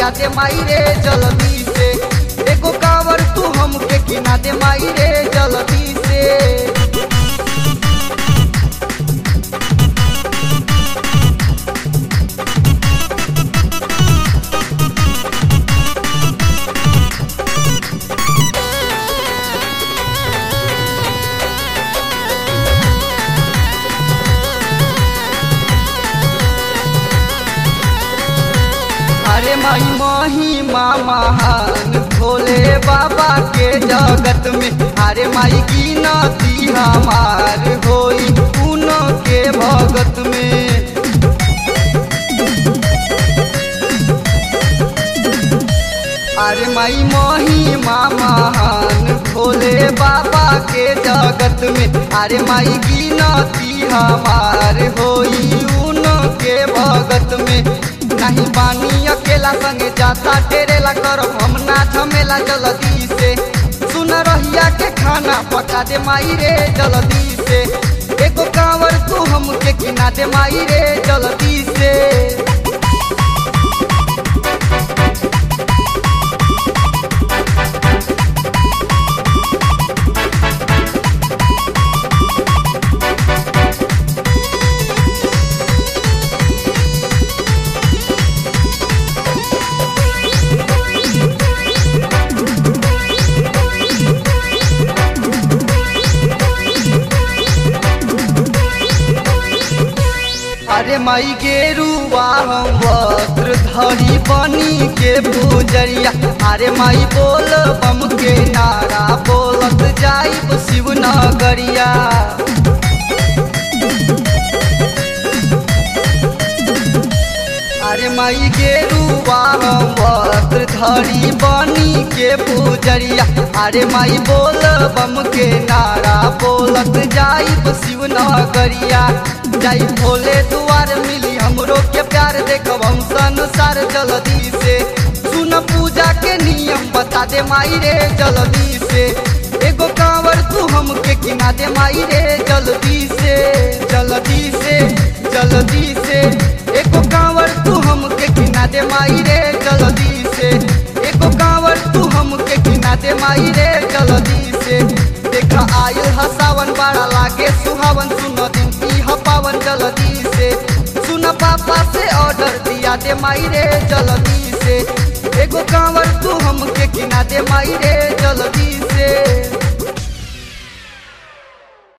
दिया दे माई रे जल्दी से एगो कांवर तू हमके किना दे माई रे जल्दी से अरे माई महिमा महान भोले बाबा के जगत में अरे माई गिनती हमार होई उनो के भगत में अरे माई महिमा महान भोले बाबा के जगत में अरे माई गिनती हमार होई उनो के भगत में नहीं पानी अकेला संगे जाता टेरेला करो हम ना झमेला जल्दी से सुन रहिया के खाना पका दे माई रे जल्दी से एगो कांवर तू हमके किना दे माई रे जल्दी से अरे माई गेरुआ हम वस्त्र धरी बनी के पूजरिया अरे माई बोल बम के नारा बोलत जाइब शिव नगरिया अरे माई गेरुआ हम वस्त्र धरी बनी के पूजरिया अरे माई बोल बम के नारा बोलत जाइब शिव नगरिया जाई भोले दुआर मिली हमरो के प्यार देखब हम संसार जल्दी से सुन पूजा के नियम बता दे माई रे जल्दी से एगो कांवर तू हमके किना दे माई रे जल्दी से जल्दी से जल्दी से एगो कांवर तू हमके किना दे माई रे जल्दी से एगो कांवर तू हमके किना दे माई रे जल्दी से देखा आयल हसावन बड़ा लागे सुहावन सुन दिन की हपावन जल्दी से सुन पापा से ऑर्डर दिया दे माई रे जल्दी से एगो कांवर तू हमके किना दे माई रे जल्दी से